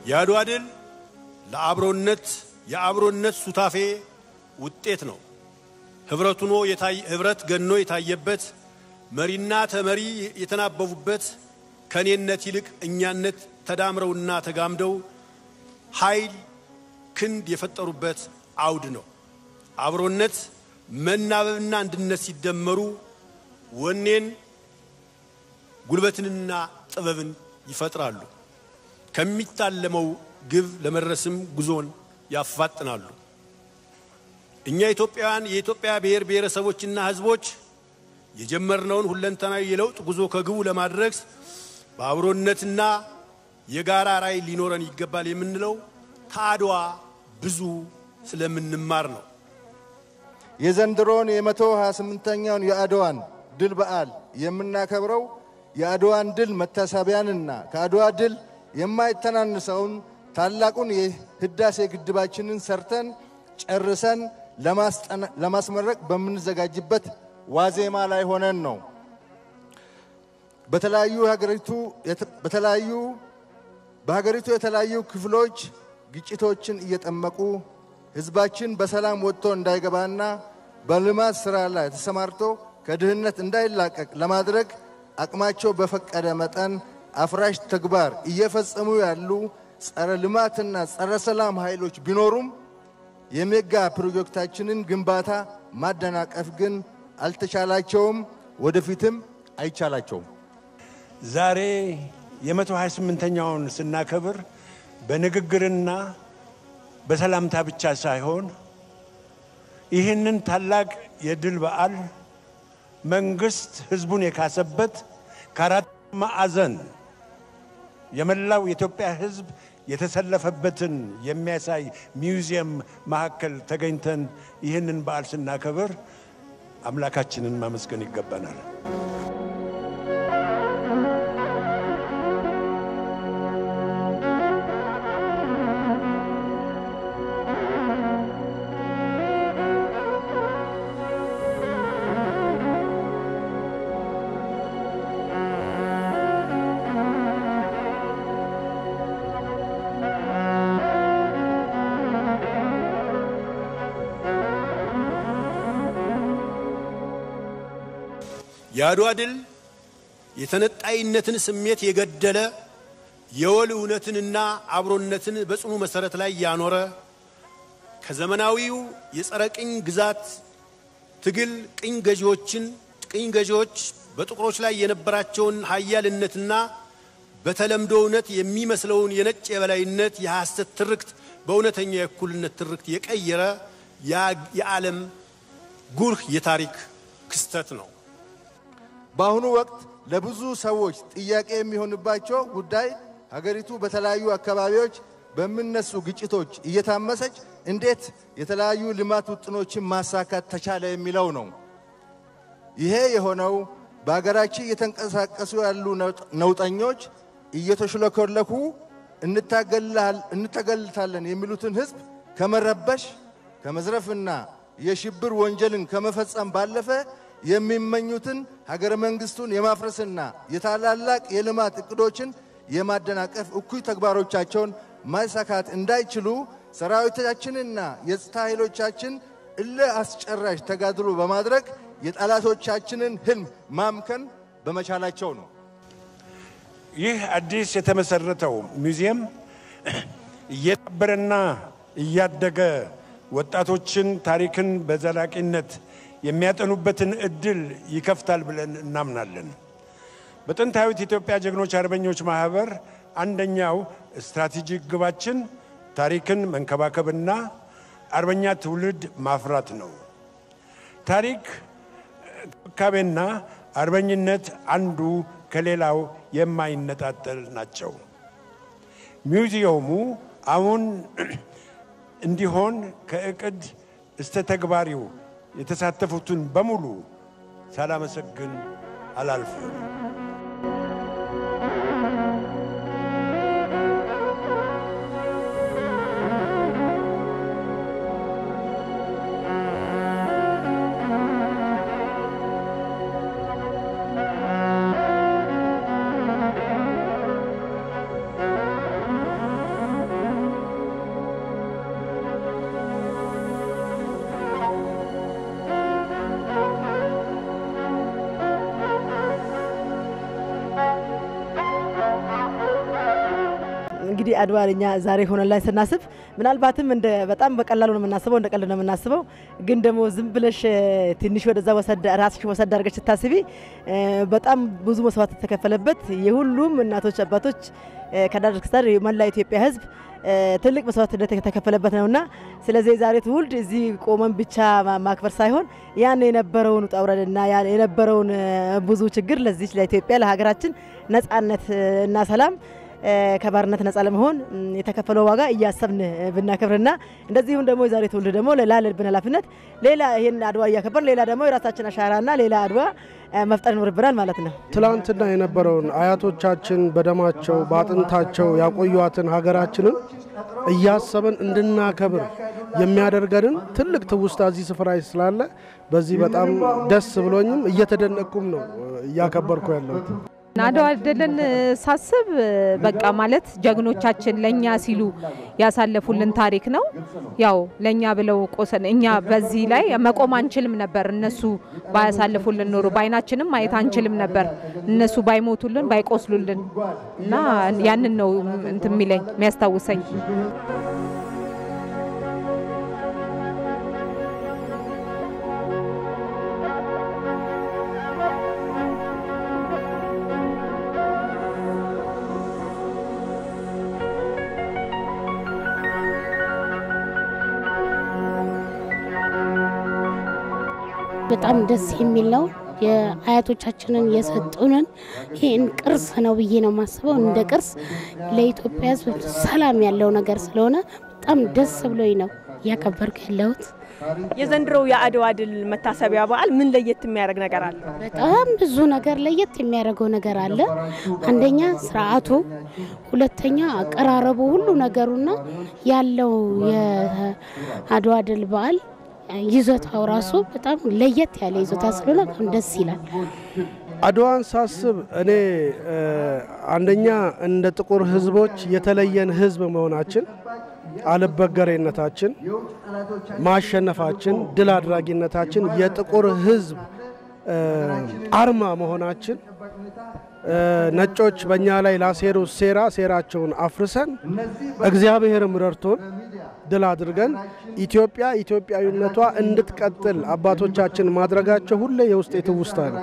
የአድዋ ድል ለአብሮነት የአብሮነት ሱታፌ ውጤት ነው። ህብረት ሆኖ ህብረት ገኖ የታየበት መሪና ተመሪ የተናበቡበት ከኔነት ይልቅ እኛነት ተዳምረውና ተጋምደው ኃይል ክንድ የፈጠሩበት አውድ ነው። አብሮነት መናበብና አንድነት ሲደመሩ ወኔን ጉልበትንና ጥበብን ይፈጥራሉ። ከሚታለመው ግብ ለመድረስም ጉዞን ያፋጥናሉ። እኛ ኢትዮጵያውያን የኢትዮጵያ ብሔር ብሔረሰቦችና ህዝቦች የጀመርነውን ሁለንተናዊ የለውጥ ጉዞ ከግቡ ለማድረግ በአብሮነትና የጋራ ራዕይ ሊኖረን ይገባል የምንለው ከአድዋ ብዙ ስለምንማር ነው። የዘንድሮውን የመቶ ሃያ ስምንተኛውን የአድዋን ድል በዓል የምናከብረው የአድዋን ድል መታሰቢያንና ከአድዋ ድል የማይተናንሰውን ታላቁን የህዳሴ ግድባችንን ሰርተን ጨርሰን ለማስመረቅ በምንዘጋጅበት ዋዜማ ላይ ሆነን ነው። በተለያዩ ሀገሪቱ በተለያዩ በሀገሪቱ የተለያዩ ክፍሎች ግጭቶችን እየጠመቁ ህዝባችን በሰላም ወጥቶ እንዳይገባና በልማት ስራ ላይ ተሰማርቶ ከድህነት እንዳይላቀቅ ለማድረግ አቅማቸው በፈቀደ መጠን አፍራሽ ተግባር እየፈጸሙ ያሉ ጸረ ልማትና ጸረ ሰላም ኃይሎች ቢኖሩም የሜጋ ፕሮጀክታችንን ግንባታ ማደናቀፍ ግን አልተቻላቸውም፣ ወደፊትም አይቻላቸውም። ዛሬ የመቶ 28ኛውን ስናከብር በንግግርና በሰላምታ ብቻ ሳይሆን ይህንን ታላቅ የድል በዓል መንግስት ህዝቡን የካሰበት ከአራት ማዕዘን የመላው የኢትዮጵያ ህዝብ የተሰለፈበትን የሚያሳይ ሚውዚየም መካከል ተገኝተን ይህንን በዓል ስናከብር አምላካችንን ማመስገን ይገባናል። የአድዋ ድል የተነጣይነትን ስሜት የገደለ የወል እውነትንና አብሮነትን በጽኑ መሰረት ላይ ያኖረ ከዘመናዊው የጸረ ቅኝ ግዛት ትግል ቅኝ ገዢዎችን ቅኝ ገዢዎች በጥቁሮች ላይ የነበራቸውን ሀያልነትና በተለምዶ እውነት የሚመስለውን የነጭ የበላይነት የሐሰት ትርክት በእውነተኛ የእኩልነት ትርክት የቀየረ የዓለም ጉልህ የታሪክ ክስተት ነው። በአሁኑ ወቅት ለብዙ ሰዎች ጥያቄ የሚሆንባቸው ጉዳይ ሀገሪቱ በተለያዩ አካባቢዎች በሚነሱ ግጭቶች እየታመሰች እንዴት የተለያዩ ልማት ውጥኖችን ማሳካት ተቻለ የሚለው ነው። ይሄ የሆነው በሀገራችን እየተንቀሳቀሱ ያሉ ነውጠኞች እየተሽለኮለኩ እንታገልታለን የሚሉትን ሕዝብ ከመረበሽ ከመዝረፍና የሽብር ወንጀልን ከመፈጸም ባለፈ የሚመኙትን ሀገረ መንግስቱን የማፍረስና የታላላቅ የልማት እቅዶችን የማደናቀፍ እኩይ ተግባሮቻቸውን ማሳካት እንዳይችሉ ሰራዊታችንና የጸጥታ ኃይሎቻችን እልህ አስጨራሽ ተጋድሎ በማድረግ የጠላቶቻችንን ህልም ማምከን በመቻላቸው ነው። ይህ አዲስ የተመሰረተው ሙዚየም እየዳበረና እያደገ ወጣቶችን ታሪክን በዘላቂነት የሚያጠኑበትን እድል ይከፍታል ብለን እናምናለን። በጥንታዊት ኢትዮጵያ ጀግኖች አርበኞች ማህበር አንደኛው ስትራቴጂክ ግባችን ታሪክን መንከባከብና አርበኛ ትውልድ ማፍራት ነው። ታሪክ እንክብካቤና አርበኝነት አንዱ ከሌላው የማይነጣጠል ናቸው። ሚውዚየሙ አሁን እንዲሆን ከእቅድ እስተ ተግባሪው የተሳተፉትን በሙሉ ሳላመሰግን አላልፍም። እንግዲህ አድዋ እኛ ዛሬ ሆነን ላይ ስናስብ ምናልባትም እንደ በጣም በቀላሉ ነው የምናስበው፣ እንደ ቀልድ ነው የምናስበው። ግን ደግሞ ዝም ብለሽ ትንሽ ወደዛ ወሰድ ራስሽ ወሰድ አድርገሽ ስታስቢ በጣም ብዙ መስዋዕት የተከፈለበት የሁሉም እናቶች አባቶች ከዳር እስከ ዳር የመላ ኢትዮጵያ ሕዝብ ትልቅ መስዋዕትነት የተከፈለበት ነውና ስለዚህ የዛሬ ትውልድ እዚህ ቆመን ብቻ ማክበር ሳይሆን ያን የነበረውን ውጣ ውረድና የነበረውን ብዙ ችግር ለዚች ለኢትዮጵያ ለሀገራችን ነጻነት እና ሰላም ከባርነት ነጻ ለመሆን የተከፈለው ዋጋ እያሰብን ብናከብርና እንደዚሁም ደግሞ የዛሬ ትውልድ ደግሞ ላለብን ኃላፊነት ሌላ ይህን አድዋ እያከበር ሌላ ደግሞ የራሳችን አሻራና ሌላ አድዋ መፍጠር ይኖርብናል ማለት ነው። ትላንትና የነበረውን አያቶቻችን በደማቸው በአጥንታቸው ያቆዩዋትን ሀገራችንን እያሰብን እንድናከብር የሚያደርገንን ትልቅ ትውስታ እዚህ ስፍራ ስላለ በዚህ በጣም ደስ ብሎኝም እየተደነቅኩም ነው እያከበርኩ ያለሁት። አድዋ ድልን ሳስብ በቃ ማለት ጀግኖቻችን ለእኛ ሲሉ ያሳለፉልን ታሪክ ነው። ያው ለእኛ ብለው ቆሰን እኛ በዚህ ላይ መቆም አንችልም ነበር። እነሱ ባያሳልፉልን ኖሮ በአይናችንም ማየት አንችልም ነበር። እነሱ ባይሞቱልን ባይቆስሉልን እና ያንን ነው እንትን የሚለኝ የሚያስታውሰኝ። በጣም ደስ የሚል ነው። የአያቶቻችንን የሰጡንን ይህን ቅርስ ነው ብዬ ነው የማስበው። እንደ ቅርስ ለኢትዮጵያ ሕዝብ ሰላም ያለው ነገር ስለሆነ በጣም ደስ ብሎኝ ነው እያከበርኩ ያለሁት። የዘንድሮው የአድዋ ድል መታሰቢያ በዓል ምን ለየት የሚያደርግ ነገር አለ? በጣም ብዙ ነገር ለየት የሚያደርገው ነገር አለ። አንደኛ ስርዓቱ፣ ሁለተኛ አቀራረቡ፣ ሁሉ ነገሩና ያለው የአድዋ ድል በዓል ይዞታው ራሱ በጣም ለየት ያለ ይዞታ ስለሆነ በጣም ደስ ይላል። አድዋን ሳስብ እኔ አንደኛ እንደ ጥቁር ህዝቦች የተለየን ህዝብ መሆናችን፣ አልበገሬነታችን፣ ማሸነፋችን፣ ድል አድራጊነታችን፣ የጥቁር ህዝብ አርማ መሆናችን ነጮች በእኛ ላይ ላሴሩ ሴራ ሴራቸውን አፍርሰን እግዚአብሔርም ረድቶን ድል አድርገን ኢትዮጵያ ኢትዮጵያዊነቷ እንድትቀጥል አባቶቻችን ማድረጋቸው ሁሌ የውስጤ ትውስታ ነው።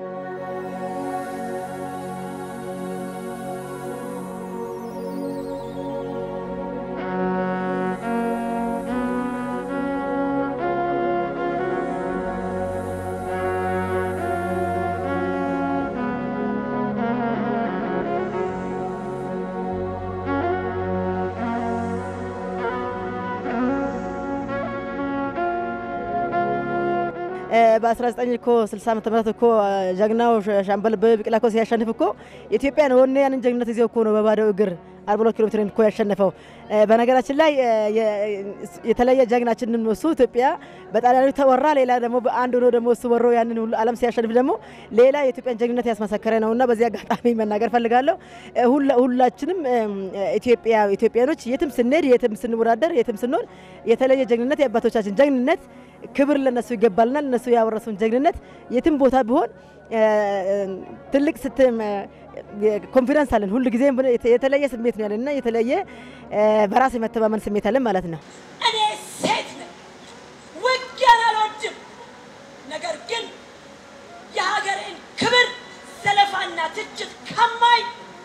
በ19 እኮ 60 ዓመተ ምህረት እኮ ጀግናው ሻምበል ቢቂላ እኮ ሲያሸንፍ እኮ ኢትዮጵያን ወኔ ያንን ጀግንነት ይዘው እኮ ነው በባዶ እግር 42 ኪሎ ሜትር እኮ ያሸነፈው። በነገራችን ላይ የተለየ ጀግናችን እሱ ኢትዮጵያ በጣሊያኖች ተወራ፣ ሌላ ደግሞ በአንድ ሆኖ ደግሞ እሱ ወሮ ያንን ሁሉ ዓለም ሲያሸንፍ ደግሞ ሌላ የኢትዮጵያን ጀግንነት ያስመሰከረ ነውና በዚህ አጋጣሚ መናገር ፈልጋለሁ። ሁላችንም ኢትዮጵያ ኢትዮጵያኖች የትም ስንሄድ፣ የትም ስንወዳደር፣ የትም ስንሆን የተለየ ጀግንነት የአባቶቻችን ጀግንነት ክብር ለነሱ ይገባልናል። እነሱ ያወረሱን ጀግንነት የትም ቦታ ቢሆን ትልቅ ስትም ኮንፊደንስ አለን። ሁል ጊዜ የተለየ ስሜት ነው ያለንና የተለየ በራስ የመተማመን ስሜት አለን ማለት ነው። እኔ ሴት ነኝ፣ ውጊያን አልወድም። ነገር ግን የሀገሬን ክብር ዘለፋና ትችት ከማይ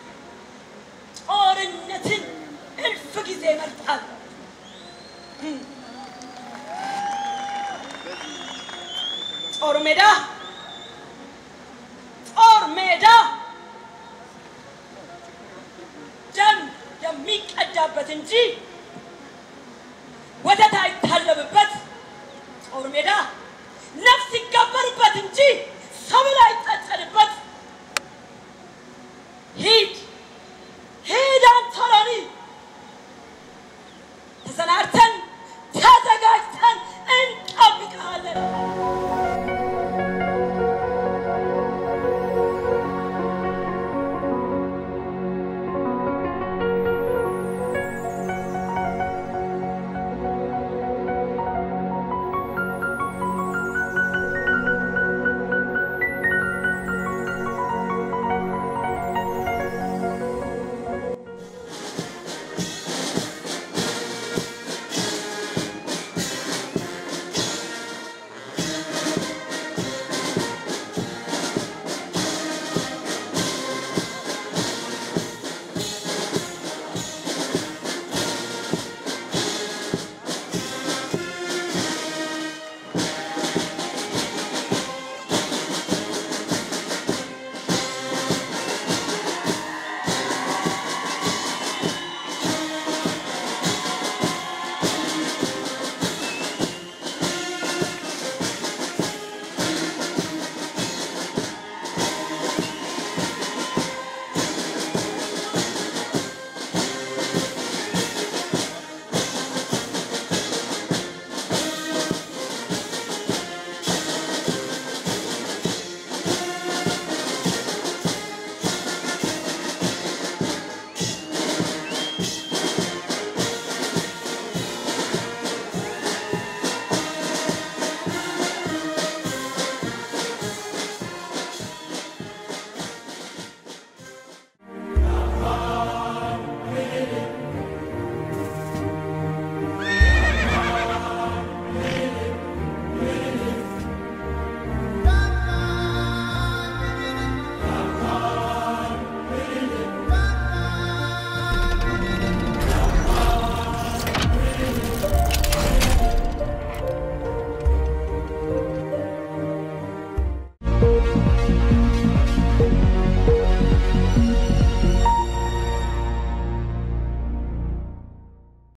ጦርነትን እልፍ ጊዜ እመርጣለሁ። ጦር ሜዳ ጦር ሜዳ ደም የሚቀዳበት እንጂ